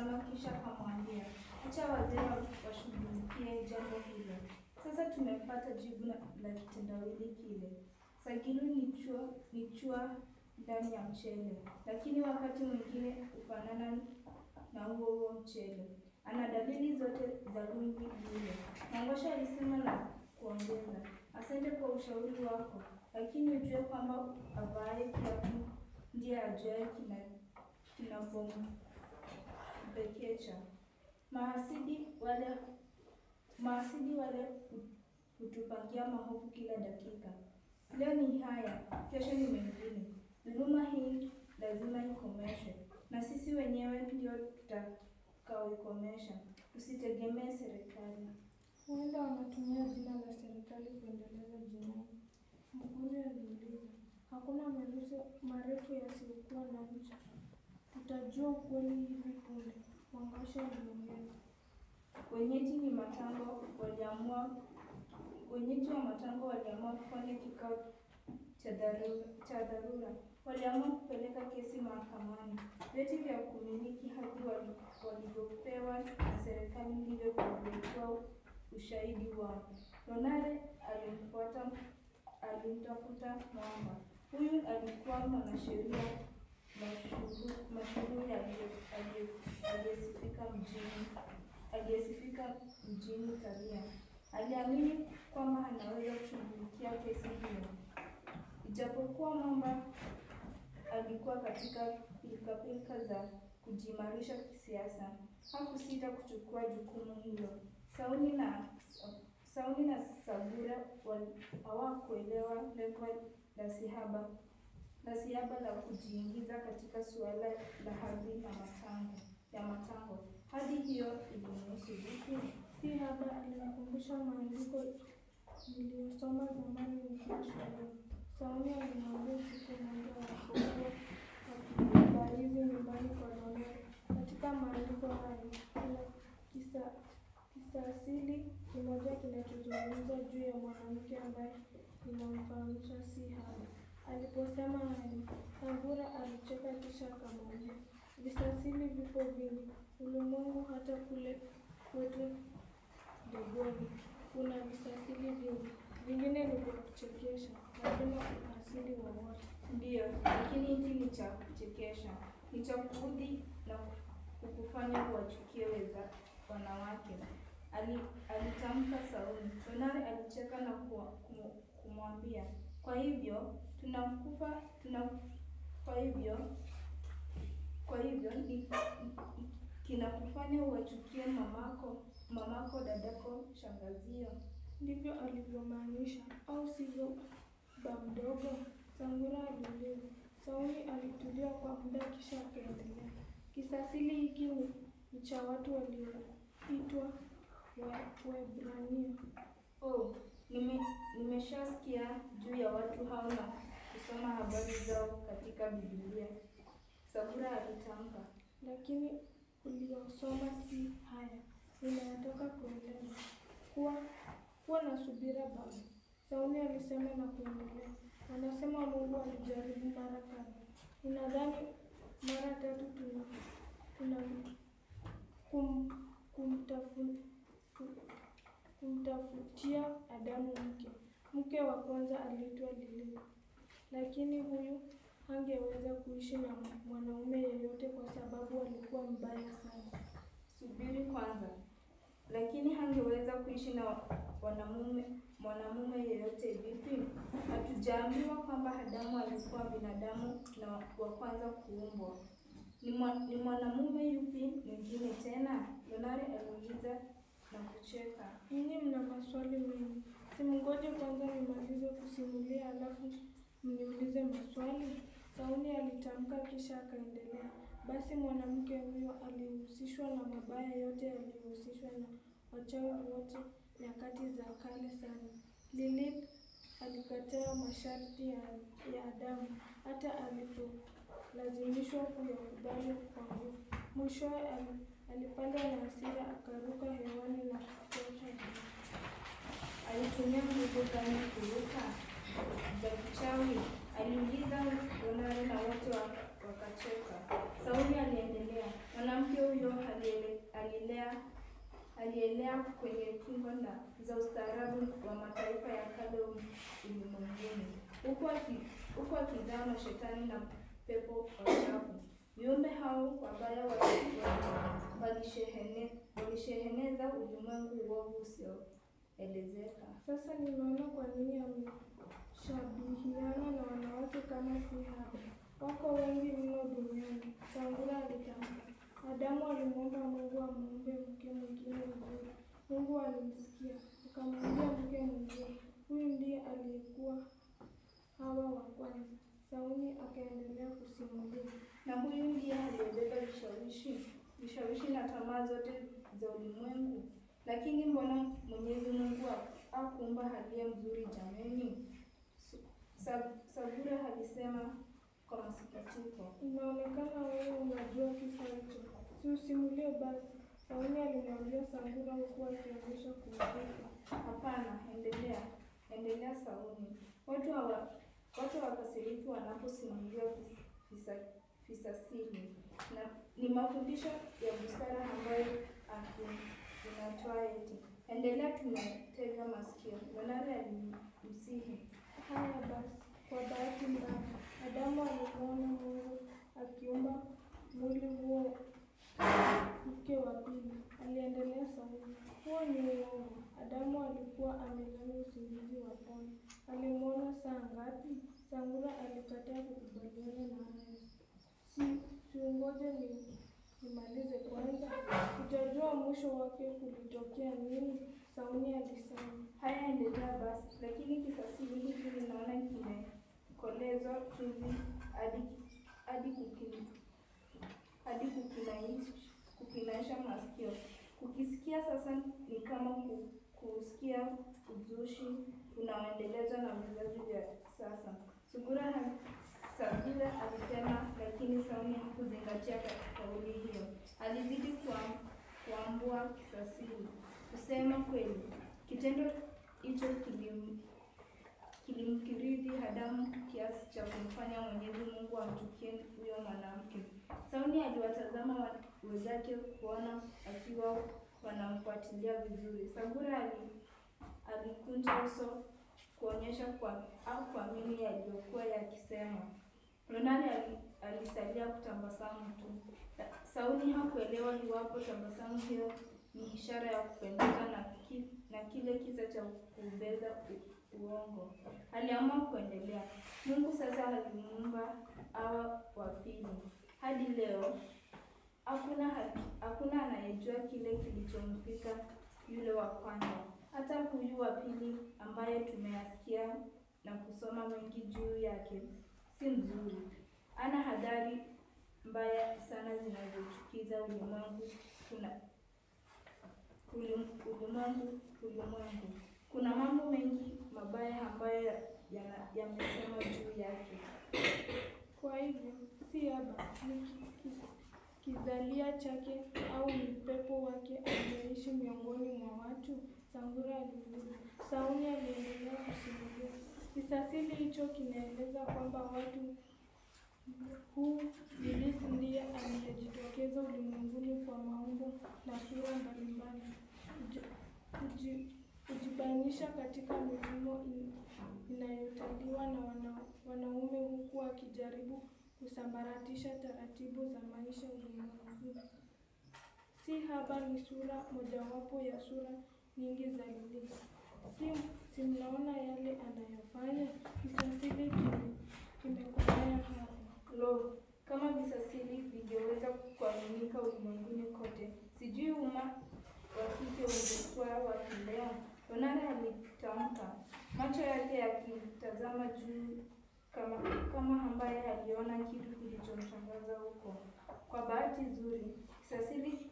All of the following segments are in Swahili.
alitazama kisha akamwambia, acha wazee wa- washughulikie jambo hilo. Sasa tumepata jibu la la kitendawili kile. Sagilu ni chua, ni chua ndani ya mchele, lakini wakati mwingine hufanana na huo huo mchele. Ana dalili zote za rungu lile. Mangosha alisema na kuongeza, asante kwa ushauri wako, lakini ujue kwamba avaaye kiatu ndiye ajuaye kina kinapombekecha. Mahasidi wale mahasidi wale hu- hutupangia mahofu kila dakika. Leo ni haya, kesho ni mengine. Dhuluma hii lazima ikomeshwe, na sisi wenyewe ndio tutakaoikomesha. Usitegemee serikali. Huenda wanatumia jina la serikali kuendeleza jinai. Mkuri aliuliza, hakuna maelezo marefu yasiyokuwa na ncha. Tutajua ukweli hivi punde, Mwangasha aliongeza. Wenyeji ni Matango waliamua wenyeji wa Matango waliamua kufanya kikao cha dharura, cha dharura. Waliamua kupeleka kesi mahakamani. Vyeti vya kumiliki hati wali- walivyopewa na serikali ndivyo vilivyokuwa ushahidi wao. Lonare alimfuata alimtafuta Mwamba. Huyu alikuwa mwanasheria mashuhuri mashuhuri aliye- aliye- aliyesifika mjini aliyesifika mjini Tabia. Aliamini kwamba anaweza kushughulikia kesi hiyo, ijapokuwa Mwamba alikuwa katika pilikapilika za kujiimarisha kisiasa. Hakusita kuchukua jukumu hilo. Sauni na Sauni na Sabura wal- hawakuelewa lengo la Sihaba la Siaba la kujiingiza katika suala la hadhi na matango ya matango. Hadi hiyo ilimhusu vipi? Si haba alimkumbusha maandiko niliyosoma zamani nikiwa shuleni. Sauni alimwambia siku moja walipokuwa wakibarizi nyumbani kwa Lonare. Katika maandiko hayo kuna kisa kisa asili kimoja kinachozungumza juu ya mwanamke ambaye inamfahamisha si haba. Aliposema hayo, Sambura alicheka kisha akamwambia, visasili vipo vingi ulimwengu, hata kule kwetu Dogoni kuna visasili vingi, vingine ni vya kuchekesha, havina uhasili wowote. Ndiyo, lakini hiki ni cha kuchekesha, ni cha kuudhi na kukufanya uwachukie weza wanawake. Ali, alitamka Sauli. Lonare alicheka na kuwa- kumu- kumwambia, kwa hivyo tunakufa tuna kwa hivyo kwa hivyo ni, kinakufanya uwachukie mamako mamako, dadako, shangazio. Ndivyo alivyomaanisha, au sivyo, ba mdogo? Sangura aliuliza. Sauli alitulia kwa muda kisha akaendelea. Kisasili hiki ni, ni cha watu walioitwa Wa- Waebrania. Oh, nime, nimeshasikia juu ya watu hao na kusoma habari zao katika Biblia. Sabura alitamka. lakini uliyosoma si haya. Ninayataka kueleza. Kuwa kuwa na subira baba, Sauli alisema na kuendelea. Wanasema Mungu alijaribu mara kadha. Ninadhani mara tatu tuna tuna kum, kumtafu, ku- kumtafutia Adamu mke. Mke wa kwanza aliitwa Lilith, lakini huyu hangeweza kuishi na mwanaume yeyote kwa sababu alikuwa mbaya sana. Subiri kwanza. Lakini hangeweza kuishi na wanamume mwanamume yeyote vipi? Hatujaambiwa kwamba Adamu alikuwa binadamu na wa kwanza kuumbwa. Ni, mwa, ni mwanamume yupi mwingine tena? Lonare aliuliza na kucheka. Ninyi mna maswali mengi, simngoje kwanza nimalize kusimulia alafu mniulize maswali? Sauli alitamka kisha akaendelea. Basi mwanamke huyo alihusishwa na mabaya yote yaliyohusishwa na wachawi wote nyakati za kale sana. Lilith alikataa masharti ya, ya Adamu hata alipolazimishwa kuyakubali kwa nguvu. Mwishowe ali- alipandwa na hasira akaruka hewani na kufuata Adamu. Alitumia nguvu gani kuruka za kichawi? Aliuliza Lonare na wote wa- wakacheka. Sauli aliendelea, mwanamke huyo hali alilea alielea kwenye kingo na za ustaarabu wa mataifa ya kale ulimwenguni, huku aki- huku akizaa mashetani na pepo wachafu. Viumbe hao wabaya walikuwa walishehene- walisheheneza ulimwengu uovu usioelezeka. Sasa nimeona kwa nini ameshabihiana na wanawake kama si haba. Wako wengi mno duniani. Sangura alitamka. Adamu alimwomba Mungu amuumbe mke mwingine mzuri. Mungu alimsikia, akamwambia mke mwingine. Huyu ndiye aliyekuwa Hawa wa kwanza. Sauni akaendelea kusimulia. Na huyu ndiye aliyebeba vishawishi vishawishi na tamaa zote za ulimwengu. Lakini mbona Mwenyezi Mungu hakuumba aliye mzuri jameni? Sa- Sabura alisema kwa masikitiko. Inaonekana wewe unajua kisa hicho, si usimulie basi. Sauni alimwambia Sangura huku akionyesha kuudhika. Hapana, endelea, endelea Sauni. Watu hawa watu hawakasiriki wanaposimuliwa vis- visa visasili na ni mafundisho ya busara ambayo aki- inatoa eti. Endelea, tumetega masikio. Lonare alimsihi. Haya basi, kwa bahati mbaya Adamu alimwona Mungu akiumba mwili huo mke wa pili. Aliendelea Sauni. Huo ni uongo. Adamu alikuwa amelala usingizi wa pono. Alimwona saa ngapi? Sangura alikataa kukubaliana na hayo. Si siungoje ni nimalize kwanza, utajua mwisho wake kulitokea nini. Sauni alisema. Haya, endelea basi. Lakini kisasili hiki ninaona kimekolezwa chumvi hadi hadi kukini hadi kukinaish- kukinaisha masikio. Kukisikia sasa ni kama ku- kusikia uzushi unaoendelezwa na vizazi vya sasa. Sungura na Sabila alisema, lakini Sauni hakuzingatia ka- kauli hiyo. Alizidi kuam- kuambua kisasili. Kusema kweli, kitendo hicho kilim kilimkiridhi Adamu kiasi cha kumfanya Mwenyezi Mungu amchukie huyo mwanamke. Sauni aliwatazama wa- wenzake kuona akiwa wanamfuatilia vizuri. Sabura ali, alikunja uso kuonyesha kwa au kuamini yaliyokuwa yakisema. Ronani ali, alisalia kutabasamu tu. Sauni hakuelewa iwapo tabasamu hiyo ni ishara ya kupendezwa na, ki, na kile kisa cha kuubeza u- uongo. Aliamua kuendelea. Mungu sasa alimuumba Hawa wa pili. Hadi leo hakuna haki- hakuna anayejua kile kilichomfika yule wa kwanza. Hata huyu wa pili ambaye tumeyasikia na kusoma mengi juu yake si mzuri. Ana hadhari mbaya sana zinazochukiza ulimwengu. Kuna ulim- ulimwengu ulimwengu. Kuna mambo mengi mabaya ambayo yana- yamesemwa juu yake. Kwa hivyo si haba ni ki- ki- kizalia chake au ni pepo wake aliyeishi miongoni mwa watu? Sangura aliuliza. Sauni aliendelea kusimulia. Kisasili hicho kinaeleza kwamba watu huu Ibilisi ndiye aliyejitokeza ulimwenguni kwa maumbo na sura mbalimbali, kuji- kuji- kujibainisha katika mifumo in- inayotaliwa na wana, wanaume huku akijaribu kusambaratisha taratibu za maisha ulimwenguni. Si haba ni sura mojawapo ya sura nyingi za Ibilisi. Si, si mnaona yale anayofanya? Kisasili kime- kimekolea hapa. Lo, kama visasili vingeweza kuaminika ulimwenguni kote, sijui umma wa kike ungekuwa wapi leo. Lonare alitamka, macho yake yakitazama juu kama kama ambaye aliona kitu kilichomshangaza huko. Kwa bahati nzuri, kisasili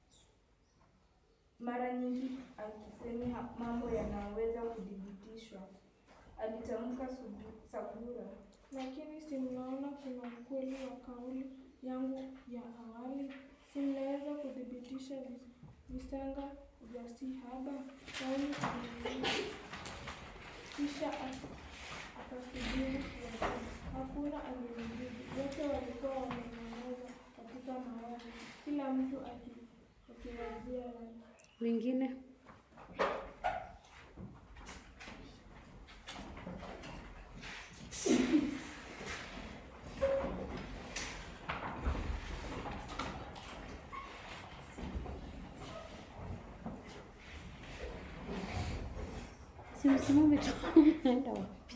mara nyingi akisemi ha- mambo yanayoweza kudhibitishwa, alitamka Subu- Sabura. Lakini si mnaona kuna ukweli wa kauli yangu ya awali? Si mnaweza kuthibitisha vis- visanga vya si haba? Sauli aliuliza. Kisha ak- akasubiri kuwajibu. Hakuna aliyemjibu. Wote walikuwa wamenyamaza katika mawazo, kila mtu aki- akiwazia yake. Mwingine si msimame tu, naenda wapi?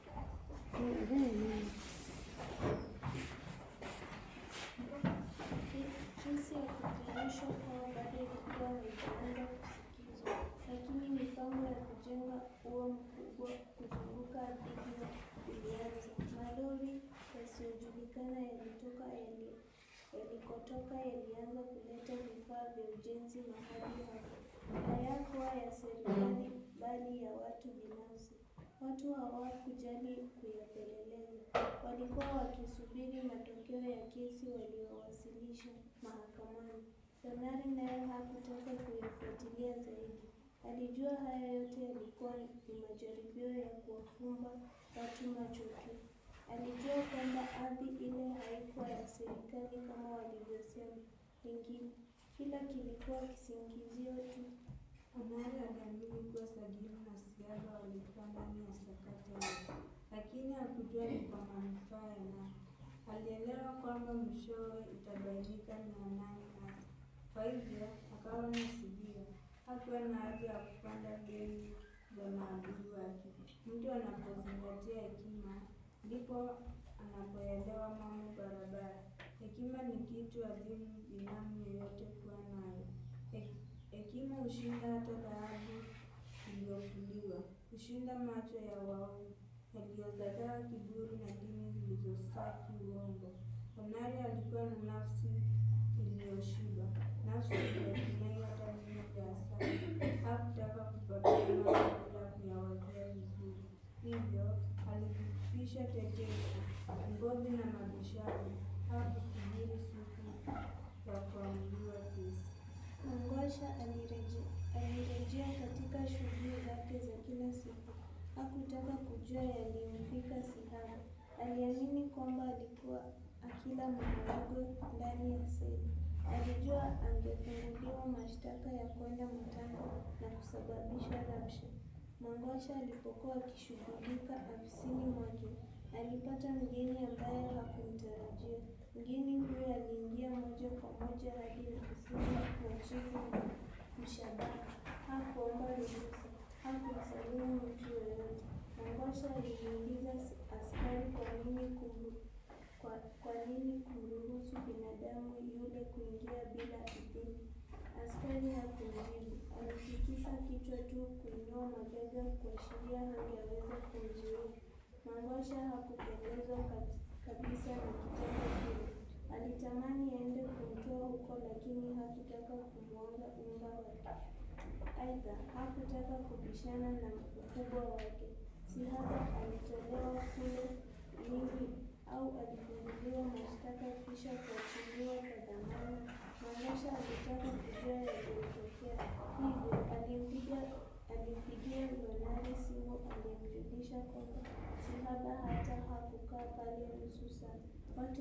Jinsi ya kufundishwa kwao bado ilikuwa haijaanza kusikizwa, lakini mipango ya kujenga ua mkubwa kuzunguka ardhi hiyo ilianza. Malori yasiyojulikana yalitoka yali- yalikotoka yalianza kuleta vifaa vya ujenzi mahali hapo. Hayakuwa ya serikali bali ya watu binafsi. Watu hawakujali kuyapeleleza, walikuwa wakisubiri matokeo ya kesi waliowasilisha mahakamani. Lonari naye hakutaka kuyafuatilia zaidi. Alijua haya yote yalikuwa ni majaribio ya kuwafumba watu macho tu. Alijua kwamba ardhi ile haikuwa ya serikali kama walivyosema wengine. Kila kilikuwa kisingizio tu. Omari aliamini kuwa Sagilu na Siaba walikuwa ndani ya sakata hiyo, lakini hakujua ni kwa manufaa ya nani. Alielewa kwamba mwishowe itabainika ni ya nani hasa. Kwa hivyo akawa na subira. Hakuwa na haja ya kupanda mbegu za maadui wake. Mtu anapozingatia hekima, ndipo anapoelewa mambo barabara. Hekima ni kitu adimu binamu yeyote kuwa nayo. He- Hekima hushinda hata dhahabu iliyofuliwa, hushinda macho ya waovu yaliyozagaa kiburi na dini zilizosaki uongo. Onari alikuwa na nafsi iliyoshiba, nafsi iliyotumai hata vina vya asali. Hakutaka kupoteza mambo bila kuyawazia vizuri, hivyo alifupisha tetesi, ngovi na mabishano. Hakusubiri siku ya kuamuliwa kesi. Mangwasha alireje- alirejea katika shughuli zake za kila siku. Hakutaka kujua yaliyomfika Sihaba. Aliamini kwamba alikuwa akila maharagwe ndani ya seli. Alijua angefunguliwa mashtaka ya kwenda mtano na kusababisha rabsha. Mangwasha alipokuwa akishughulika afisini mwake, alipata mgeni ambaye hakumtarajia. Mgeni huyo aliingia moja kwa moja hadi ofisini mwa chifu Mshabaha. Hakuomba ruhusa, hakumsalimu mtu yoyote. Mangwasha alimuuliza as- askari kwa nini kumru, kwa, kwa nini kumruhusu binadamu yule kuingia bila idhini. Askari hakumjibu, alitikisa kichwa tu kuinua mabega kuashiria hangeweza kumzuia. Mangwasha hakupendezwa kab- kabisa na kitendo kile. Alitamani aende kumtoa huko, lakini hakutaka kumwaga unga wake. Aidha, hakutaka kubishana na mkubwa wake. Sihaba alitolewa kule Lindi au alifunguliwa mashtaka kisha kuachiliwa kwa dhamana. Mangwasha alitaka kujua yaliyotokea, hivyo alimpiga alimpigia Lonari simu aliyemjulisha kwamba Sihaba hata hakukaa pale nusu saa. Watu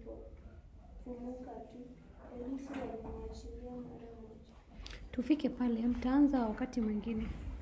walipofumuka tu, polisi walimwachilia mara moja. tufike pale, mtaanza wakati mwingine.